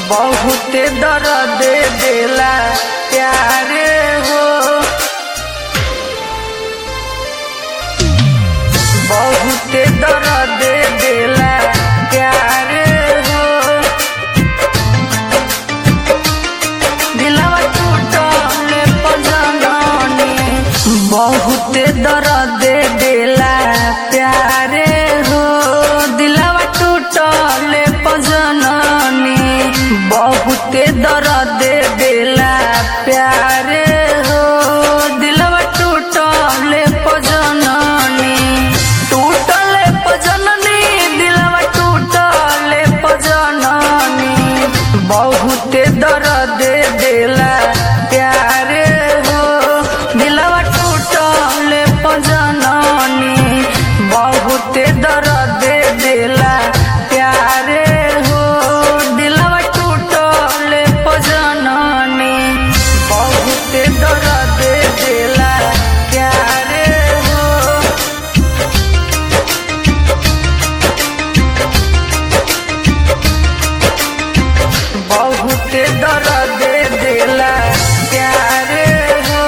बहुते दर्द देला प्यारे हो बहुते दर्द देला प्यारे हो दिलवा टूटले पजननी बहुते दर्द देला प्यारे हो दिलवा टूटले पजननी बहुते दर्द देला प्यारे हो दिलवा टूटले पजननी टूटले पजननी दिलवा टूटले पजननी बहुते दर्द देला प्यारे हो दिलवा टूटले पजननी बहुते दर्द देला प्यारे हो दिलवा टूटले पजननी बहुते दर्द देला प्यारे हो बहुते दर्द देला प्यारे हो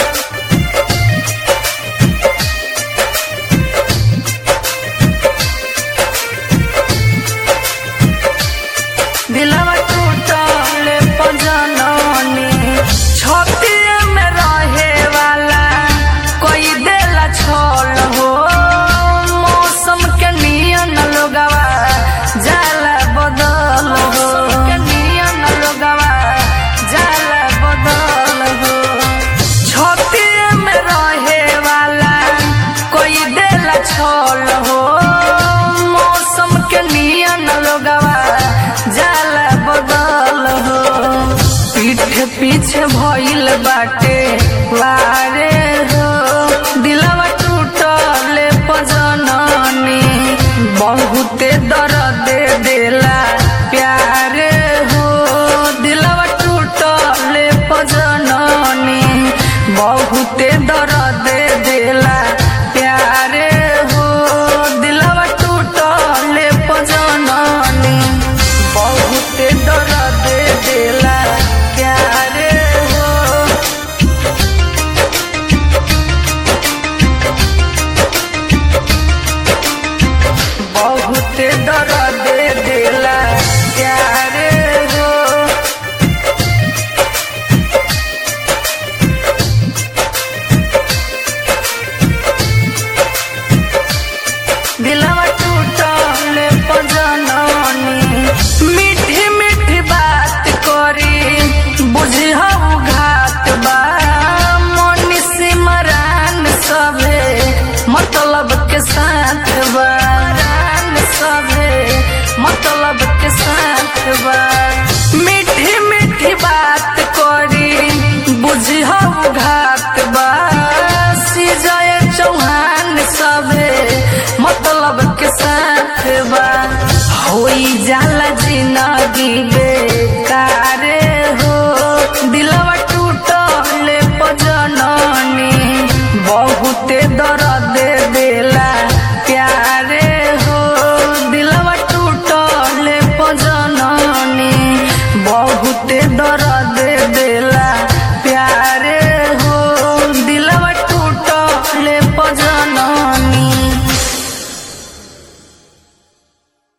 दिलवा टूटले पजननी छतिए में रहे वाला कोई देला छोल हो मौसम के नियन लोगवा जाला बदल हो के नियन लोगवा जाला बदल हो छतिए में रहे वाला कोई देला छोल हो मौसम के नियन लोगवा जाला बदल हो पीठ पीछे भइल बाटे वारे हो दिलवा टूटले पजननी बहुते दर्द देला प्यारे हो दिलवा टूटले पजननी बहुते दर्द देला प्यारे हो दिलवा टूटले पजननी बहुते दर्द देला प्यारे हो बहुते दर्द देला प्यारे हो दिलवा